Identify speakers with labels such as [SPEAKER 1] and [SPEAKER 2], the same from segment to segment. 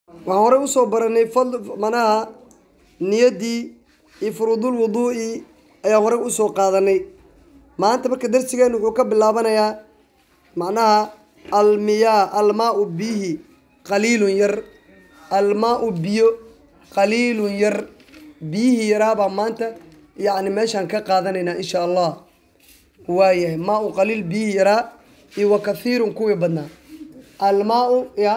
[SPEAKER 1] waxaan horey usoo baranay fadl manaha niyaddii iyo furuudul wuduu'i ayaan horey usoo qaadanay maanta marka darsigeenu wuxuu ka bilaabanayaa macnaha almiyaa almaau bihi qaliilun yar almaau biyo qaliilun yar biyihii yaraabaa maanta yacni meeshaan ka qaadanaynaa insha allah waayahay maa-u qaliil biyihii yaraa iyo wa kathiirun kuwii badnaa almaau ya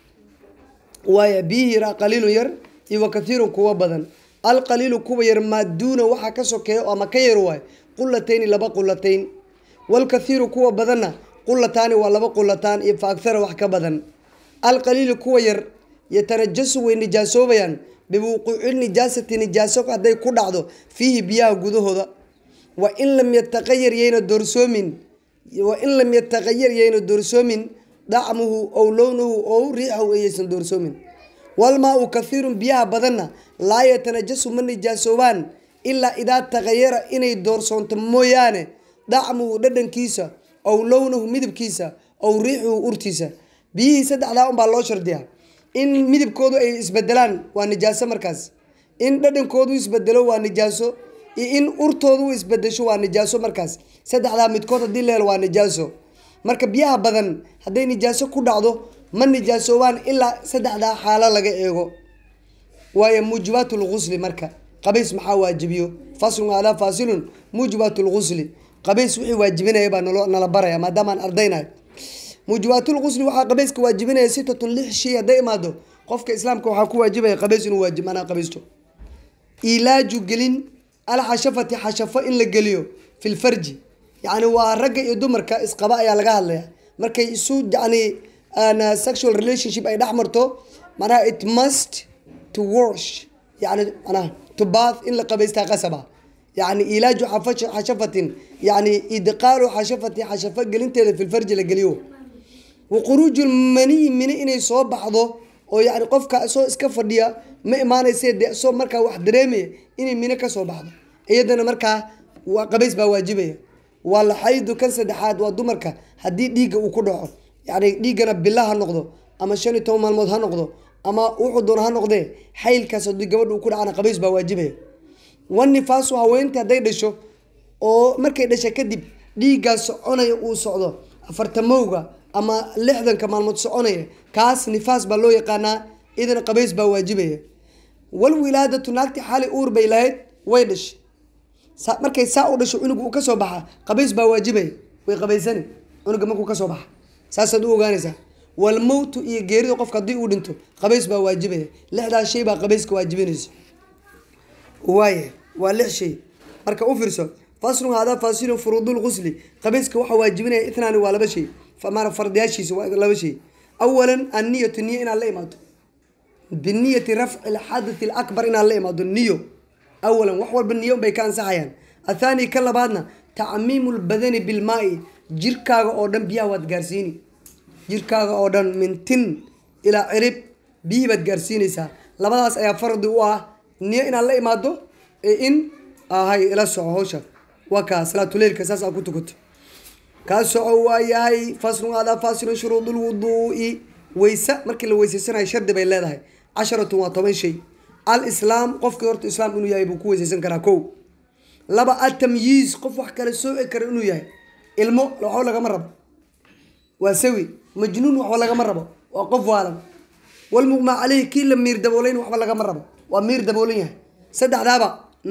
[SPEAKER 1] waaya biyihii yaraa qaliilun yar iyo wa kathiirun kuwa badan alqaliilu kuwa yar maaduuna waxaa ka sokeeya ama ka yar waay qulatayni laba qulatayn walkathiiru kuwa badanna qulataani waa laba qulataan iyo fa akhara wax ka badan alqaliilu kuwa yar yatanajasu way nijaasoobayaan biwuquuci nijaasati nijaaso hadday ku dhacdo fiihi biyaha gudahooda wa in lam yataqayar yayna doorsoomin wa in lam yataqayar yayna doorsoomin dacmuhu ow lownuhu ow riixahu ayaysan doorsoomin walmaa-u kathiirun biyaha badanna laa yatanajasu ma nijaasoobaan ilaa idaa taqayara inay doorsoonto mooyaane dacmuhu dhadhankiisa ow lownuhu midabkiisa ow riixuhu urtiisa biyihii saddexdaa unbaa loo shardiyaa in midabkoodu ay isbedelaan waa nijaaso markaas in dhadhankoodu isbedelo waa nijaaso iyo in urtoodu isbedesho waa nijaaso markaas saddexdaa midkood haddii la helo waa nijaaso marka biyaha badan hadday nijaaso ku dhacdo ma nijaasoobaan ilaa saddexdaa xaalo laga eego waayo muujibaat lgusli marka qabays maxaa waajibiyo faslun alaa faasilun muujibaat lgusli qabays wixii waajibinaya baa nalo nala baraya maadaamaan ardaynayo muujibaatulgusli waxaa qabayska waajibinaya sitatun lix shay hadday imaado qofka islaamka waxaa ku waajibaya qabays inuu waajib manaa qabaysto ilaaju gelin alxashafati xashafo in la geliyo fi lfarji yacni waa ragga iyo dumarka isqaba ayaa laga hadlaya markay isu yani sexual relationship ay dhex marto manaha it must to wash yani manaha to bath in la qabaystaa qasaba yani ilaaju xashafatin yani idqaalu xashafati xashafo gelinteeda fi lfarji la geliyo waquruuju lmaniyi mini inay soo baxdo oo yani qofka soo iska fadhiya ma imaanayse de soo markaa wax dareemaya inay mino kasoo baxdo iyadana markaa waa qabays baa waajibaya waa laxaydu kan saddexaad waa dumarka haddii dhiigga uu ku dhaco yani dhiiggana bila ha noqdo ama shan iyo toban maalmood ha noqdo ama wuxuu doona ha noqdee xaylkaas haddii gabadha uu ku dhacana qabays baa waajibaya wanifaasu haweenta hadday dhasho oo markay dhasha kadib dhiiggaa soconaya uu socdo afartamowga ama lixdanka maalmood soconaya kaas nifaas baa loo yaqaanaa idana qabays baa waajibaya walwilaadatu naagti xali uur bay lahayd way dhashay markay saa u dhasho cunuga uu kasoo baxa qabays baa waajibaya way qabaysani cunuga markuu kasoo baxa saasaad u ogaanaysaa walmowtu iyo geerida qofka haddii uu dhinto qabays baa waajibaya lixdaas shay baa qabayska waajibinaysa waaya waa lix shay marka u fiirso faslun haadaa fasilun furuudul gusli qabayska waxaa waajibinaya ithnaani waa laba shay maana fardiyaashiisa waa laba shay awalan anniyatu niyo inaad la imaado biniyati rafci alxadathi alakbar inaad la imaado niyo awalan wax walba niyo bay ka ansaxayaan athaani ka labaadna tacmiimu lbadani bilmaai jirkaaga oo dhan biyaha waad gaarsiini jirkaaga oo dhan min tin ilaa cirib biyihii baad gaarsiinaysaa labadaas ayaa fardi u ah niyo inaad la imaado ee in ahay ila soco hawsha waa kaa salaatuleilka saas aad ku tukato kaa soco waa yahay faslun adaa fasilun shuruudul wuduu'i weyse markii la weyseysanayo shardi bay leedahay casharatun waa toban shay al islaam qofkii horta islaam inuu yahay buu ku weyseysan karaa kow laba atamyiiz qof wax kale sooci kara inuu yahay ilmo waxba lagama rabo waa sawi majnuun waxba lagama rabo waa qof waalan walmuqmaa caleyhi kii la miir dabooleyn waxba lagama rabo waa miir daboolan yahay saddexdaaba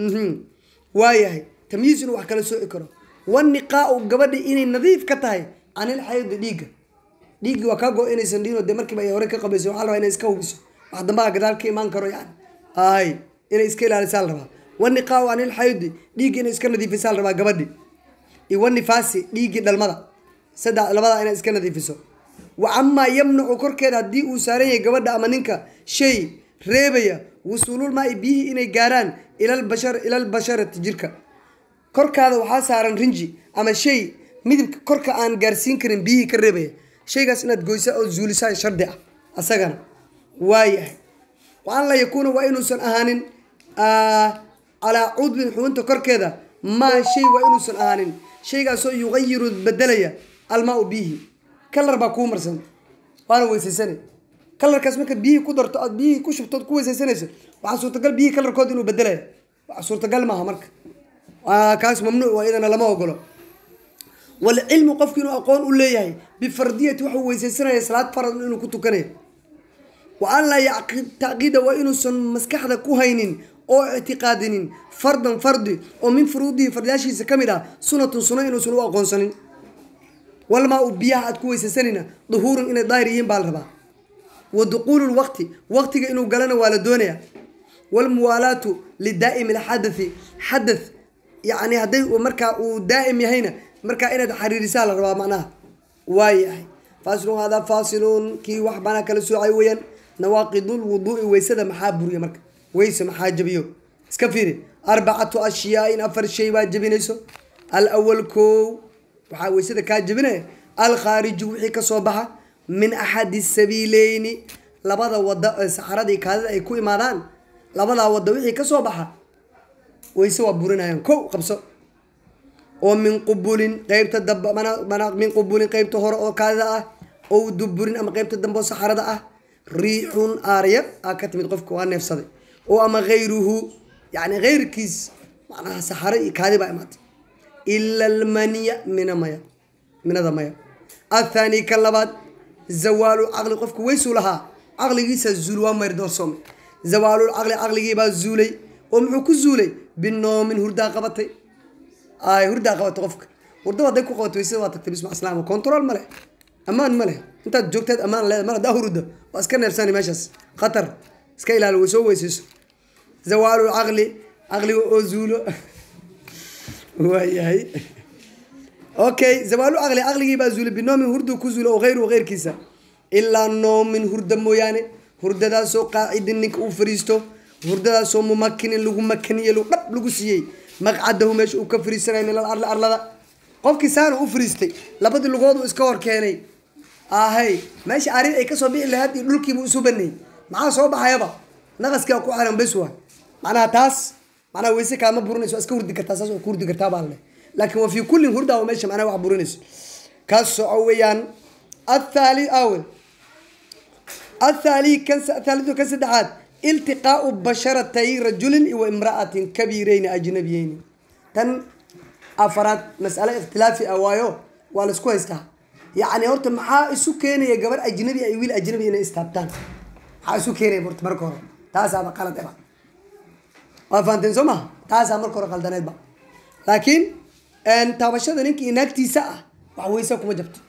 [SPEAKER 1] waa yahay tamyiiz inuu wax kale sooci karo waniqaau gabadhi inay nadiif ka tahay canil xaydi dhiigga dhiiggii waa kaa go inaysan dhiino dee markiiba ay hore ka qabayso waxaa la rabaa inay iska hubiso wax dambaha gadaal ka imaan karo yani ay inay iska ilaalisaa la rabaa waniqaau canil xaydi dhiiggi inay iska nadiifisaa la rabaa gabadhi iyo wanifaasi dhiiggii dhalmada saddex labadaa inay iska nadiifiso wa camaa yamnacu korkeeda haddii uu saaran yahay gabadha ama ninka shay reebaya wusuululmaai biyihii inay gaaraan ilalbashar ilalbasharati jirka korkaada waxaa saaran rinji ama shay midibka korka aan gaarsiin karin biyihii ka reebaya shaygaas inaad goysa oo zuulisaa shardi ah asagana waayahay waan la yakuuna waa inuusan ahaanin calaa cudbin xubinta korkeeda maa shay waa inuusan ahaanin shaygaasoo yuqayiru bedelaya almaau biyihi kalar baa kuu marsan waana weysaysane kalarkaas marka biyihii ku darto aad biyihii ku shubtood ku weysaysanayso waxaa suurtagal biyihii kalarkooda inuu bedelaya wax suurtagal maaha marka kaas mamnuuc waa iyadana lama ogolo walcilmu qofku inuu aqoon u leeyahay bifardiyati waxuu weysaysanaya salaad farad inuu ku tukanayo wa an laa yacqid tacqiida waa inuusan maskaxda ku haynin oo ictiqaadinin fardan fardi oo min furuudihi fardayaashiisa ka mid ah sunatun suno inuusan u aqoonsanin walmaa u biyaha aad ku weysaysanayna duhuurun inay daahir yihiin baa la rabaa wa duquulu lwaqti waqtiga inuu galana waa la doonaya walmuwaalaatu lidaa'imi alxadathi xadath yacni hadday markaa uu daa'im yahayna markaa inaad xariirisaa la rabaa macnaha waayahay faasilun haadaa faasilun kii wax banaa kala soocay weeyaan nawaaqidul wuduu'i weysada maxaa buriya marka weyse maxaa jabiyo iska fiiri arbacatu ashyaain afar shay baa jabinayso alawal kow waxaa weysada kaa jabinaya alkhaariju wixii kasoo baxa min axadi sabiileyni labada wada ee saxaradii kaadida ay ku imaadaan labadaa wada wixii kasoo baxa weyse waa burinayaan kow qabso oo min qubulin qeybta dambe mana min qubulin qeybta hore oo kaadida ah ow duburin ama qeybta dambe oo saxarada ah riixun aarya aa ka timid qofka waa neefsaday oo ama hayruhu yani heyrkiis macnaha saxaro iyo kaadi baa imaatay ila almaniya mina maya minada maya athani kan labaad zawaalu caqli qofka weysuu lahaa caqligiisa zuul waa mayr doorsoome zawaalul caqli caqligiibaa zuulay oo muxuu ku zuulay binoomin hurdaa qabatay ay hurdaa qabatay qofka hurdaba hadday ku qabato weysada waa tagtay bisma islaam control ma leh ammaan ma leh intaad joogteed ammaan leeda mar haddaa hurudda waa iska neefsani meeshaas khatar iska ilaali way soo weysayso zawaalul caqli caqliga oo zuulo waayahay okay zawaalu caqli caqligii baa zuulay binoomin hurdu ku zuulo oo hayru heyrkiisa ilaa noomin hurda mooyaane hurdadaasoo qaacidin ninka uu fariisto hurdadaasoo mumakinin lagu makaniye dhab lagu siiyey maqcadahu meesha uu ka fariisanay min alarli arlada qofkii saana u fariistay labadii lugoodu iska hor keenay ahay meesha arid ay kasoo bixi lahayd iyo dhulkiibu isu baneeyey maxaa soo baxayaba naqaskaa ku xiran bes waa macnaha taas macnaha weyse kaama burinayso waa iska hurdi kartaa saas waa ku hurdi kartaa baa leh laakiin waa fi kullin hurdaa waa meesha macnaha wax burinayso kaas soco weeyaan athaali awe athaali kan thaalidu kan saddexaad iltiqaau basharatay rajulin iyo imra'atin kabiireyni ajnabiyeyni tan afaraad mas'ale ikhtilaafi ah waayo waa laisku haystaa yacni horta maxaa isu keenaya gabar ajnabi ay wiil ajnabi inay istaabtaan maxaa isu keenaya horta marka hore taasaaba qalad eba waa fahanteen soo maha taasaa marka hore qaldaneedba laakiin taabashada ninka inaagtiisa ah wax weysa kuma jabto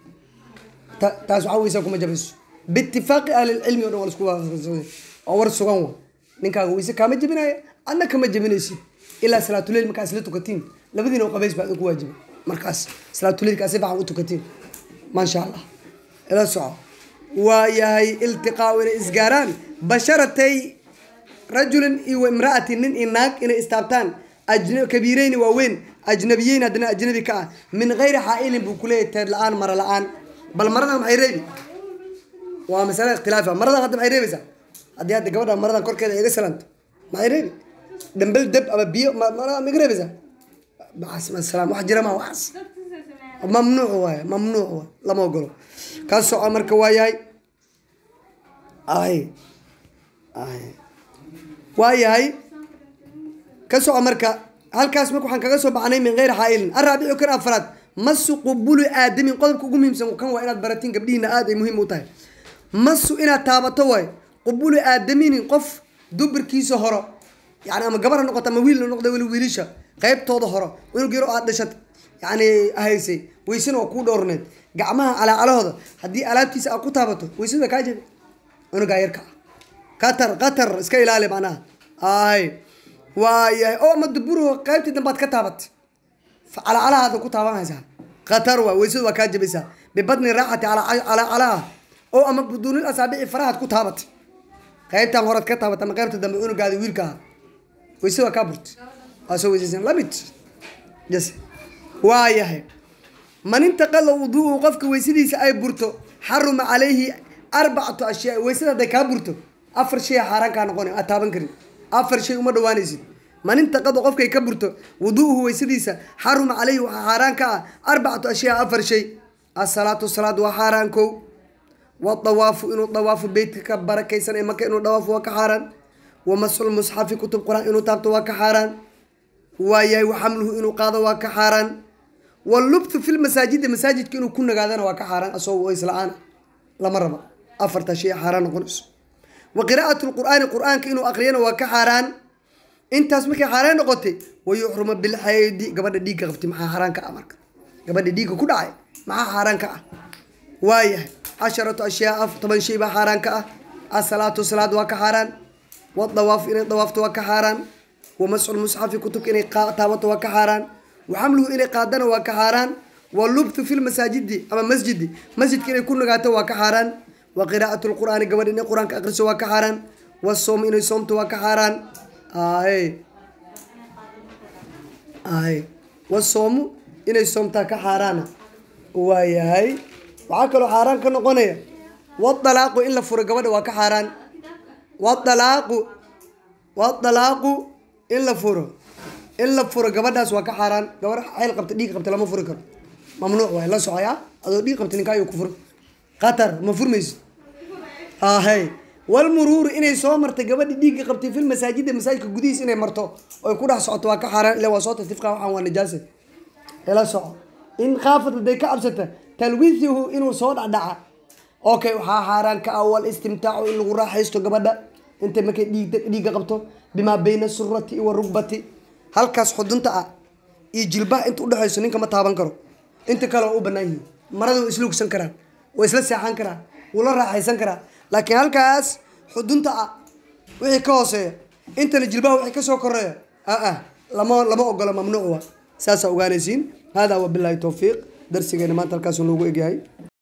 [SPEAKER 1] taas waxa weysa kuma jabayso biitifaaqi ahlilcilmi o dhan waa lasku waafaqsan waa war sugan wa ninkaaga weyse kaama jebinaya adna kama jebinaysid ilaa salaatuleyl markaa isla tukatiin labadiina oo qabays baa idinku waajibay markaas salaatuleylkaa si fiican u tukatiin maasha allah ila soco waa yahay iltiqaau inay isgaaraan basharatay rajulin iyo imra'atin nin iyo naag inay istaabtaan kabiireyni waaweyn ajnabiyeyn haddana ajnabi ka ah min gayri xaa-ilin buu kuleeyahy teed la-aan mara la-aan bal maradan maxay reebi waa masale ikhtilaafi maradan hadda maxay reebaysaa haddii hadda gabadha maradan korkeeda iga salanto maxay reebi dambel deb ama biyo ma iga reebaysaa salaam wax jira ma waxaas mamnuuc waaye mamnuuc waay lama ogolo ka soco marka waa yahay ay ay waa yahay ka soco marka halkaas marka waxaan kaga soo baxnay min geyri xaa-ilin araabicu kan afraad masu qubuli aadamin qodobka ugu muhiimsan kan waa inaad baratiin gabdhihiina aada ay muhiim u tahay masu inaad taabato waay qubuli aadaminin qof dubirkiisa horo yani ama gabar ha noqoto ama wiil ha noqda weli wiilisha qeybtooda horo inug yaro aad dhashat yani haysay weysena waa kuu dhowrneed gacmaha calaacalahooda haddii alaabtiisa aad ku taabato weysada kaa jabi cunugaa yarka ah qatar qatar iska ilaali macnaha ay waayahay oo ama duburo qeybtii dambaad ka taabatay calacalahaada ku taabanaysaa qatar waa weysada waa kaa jabaysaa bibadni raaxati calaacalaha oo ama buduunil asaabici farahaad ku taabatay qeybtan horaad ka taabatay ama qeybta dambe cunugaada wiilka ah weysada waa kaa burtay waa soo weysaysan lamid yes waa yahay man intaqala wuduuhu qofka weysadiisa ay burto xaruma calayhi arbacatu ashyaa weysada hadday kaa burto afar shay xaaraan kaa noqona aad taaban karin afar shay uma dhawaanaysid man intaqada qofkay ka burto wuduuhu weysadiisa xaruma calayhi waxaa xaaraan ka ah arbacatu ashyaa afar shay asalaatu salaad waa xaaraan kow wadawaafu inuu dawaafu beytka ka barakaysan ee maka inuu dhawaafo waa ka xaaraan wamasxul musxafi kutub qur-aan inuu taabto waa ka xaaraan waayahay waxamluhu inuu qaado waa ka xaaraan walubthu fi lmasaajidi masaajidka inuu ku nagaadana waa ka xaaraan asagoo isla-aan lama raba afartaa shay xaaraan noqonayso wa qiraa'at lqur'aani qur-aanka inuu aqriyana waa ka xaaraan intaas markay xaaraan noqotay wayuxruma bilxaydi gabadha dhiigga qabtay maxaa xaaraan ka ah marka gabadha dhiigga ku dhacay maxaa xaaraan ka ah waayahay casharatu ashyaa toban shay baa xaaraan ka ah asalaatu salaad waa ka xaaraan wadawaaf inay dawaafto waa ka xaaraan wamasxul musxafi kutubka inay taabato waa ka xaaraan waxamluhu inay qaadana waa ka xaaraan walubthu fi lmasaajidi ama masjidi masjidka inay ku nagaato waa ka xaaraan wa qiraa'atu lqur'aani gabadha inay qur-aanka aqriso waa ka xaaraan wasoomu inay soomto waa ka xaaraan aye aye wasoomu inay soomtaa ka xaaraana waayahay waxaa kaloo xaaraan ka noqonaya wadalaaqu in la furo gabadha waa ka xaaraan wadalaaqu wadalaaqu in la furo in la furo gabadhaas waa ka xaaraan gabadh xayl qabta dhiig qabta lama furi karo mamnuuc waay la socoyaa adoo dhiig qabta ninka ayuu ku furo qatar ma furmayso ahay walmuruuru inay soo martay gabadhi dhiigga qabtay fil masaajida masaajidka gudihiis inay marto oy ku dhex socoto waa ka xaaraan ila waa soo tasifqa waxaan waa najaasa ila soco in kaafad haday ka cabsata talwiithuhu inuu soo dhacdhaca okay waxaa xaaraan ka ah wal istimtaacu in lagu raaxaysto gabadha intay markay dhiig dhiigga qabto bimaa bayna surati wa rugbati halkaas xudunta ah iyo jilbaha inta udhexayso ninka ma taaban karo inta kale waa u banaan yihiin marada way isla hugsan karaan way isla seexan karaan wuu la raaxaysan karaa laakiin halkaas xudunta ah wixii ka hooseeya intana jilbaha wixii kasoo koreeya aa lama lama ogola mamnuuc wa saasaa ogaanaysiin hada wabilaahi towfiiq darsigeena maanta halkaasuu noogu egyahay